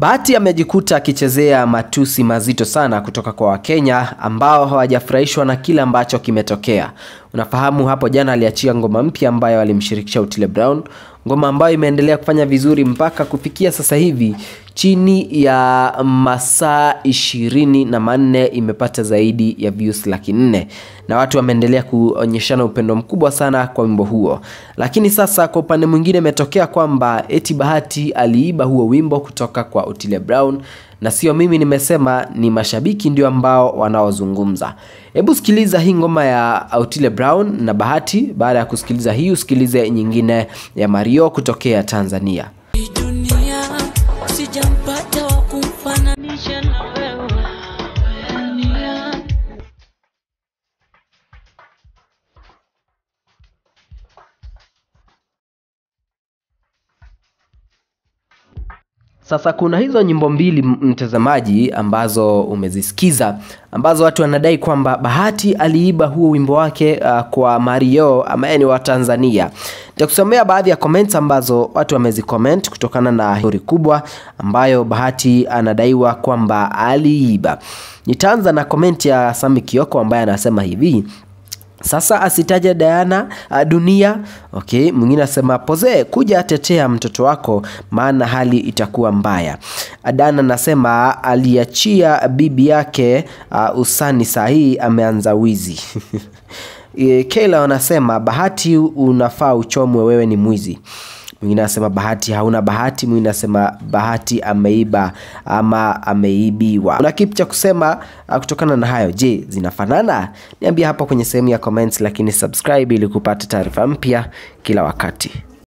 Bahati amejikuta akichezea matusi mazito sana kutoka kwa Wakenya ambao hawajafurahishwa na kile ambacho kimetokea. Unafahamu hapo jana aliachia ngoma mpya ambayo alimshirikisha Otile Brown, ngoma ambayo imeendelea kufanya vizuri mpaka kufikia sasa hivi chini ya masaa ishirini na manne imepata zaidi ya views laki nne na watu wameendelea kuonyeshana upendo mkubwa sana kwa wimbo huo. Lakini sasa kwa upande mwingine imetokea kwamba eti Bahati aliiba huo wimbo kutoka kwa Otile Brown na sio mimi nimesema, ni mashabiki ndio ambao wanaozungumza. Hebu sikiliza hii ngoma ya Otile Brown na Bahati. Baada ya kusikiliza hii, usikilize nyingine ya Mario kutokea Tanzania. Hii dunia sijampata wa kumfananisha na wewe dunia. Sasa kuna hizo nyimbo mbili m- mtazamaji, ambazo umezisikiza ambazo watu wanadai kwamba Bahati aliiba huo wimbo wake uh, kwa Mario ambaye ni wa Tanzania. Nitakusomea baadhi ya comments ambazo watu wamezicomment kutokana na story kubwa ambayo Bahati anadaiwa kwamba aliiba. Nitaanza na comment ya Sami Kioko ambaye anasema hivi sasa asitaje Diana uh, dunia. Okay, mwingine asema poze kuja tetea mtoto wako, maana hali itakuwa mbaya. Adana anasema aliachia bibi yake uh, usani, saa hii ameanza wizi. E, Kayla wanasema Bahati unafaa uchomwe, wewe ni mwizi. Mwingine anasema Bahati hauna bahati. Mwingine anasema Bahati ameiba ama ameibiwa. Una kipi cha kusema uh, kutokana na hayo? Je, zinafanana? Niambia hapo kwenye sehemu ya comments, lakini subscribe ili kupata taarifa mpya kila wakati.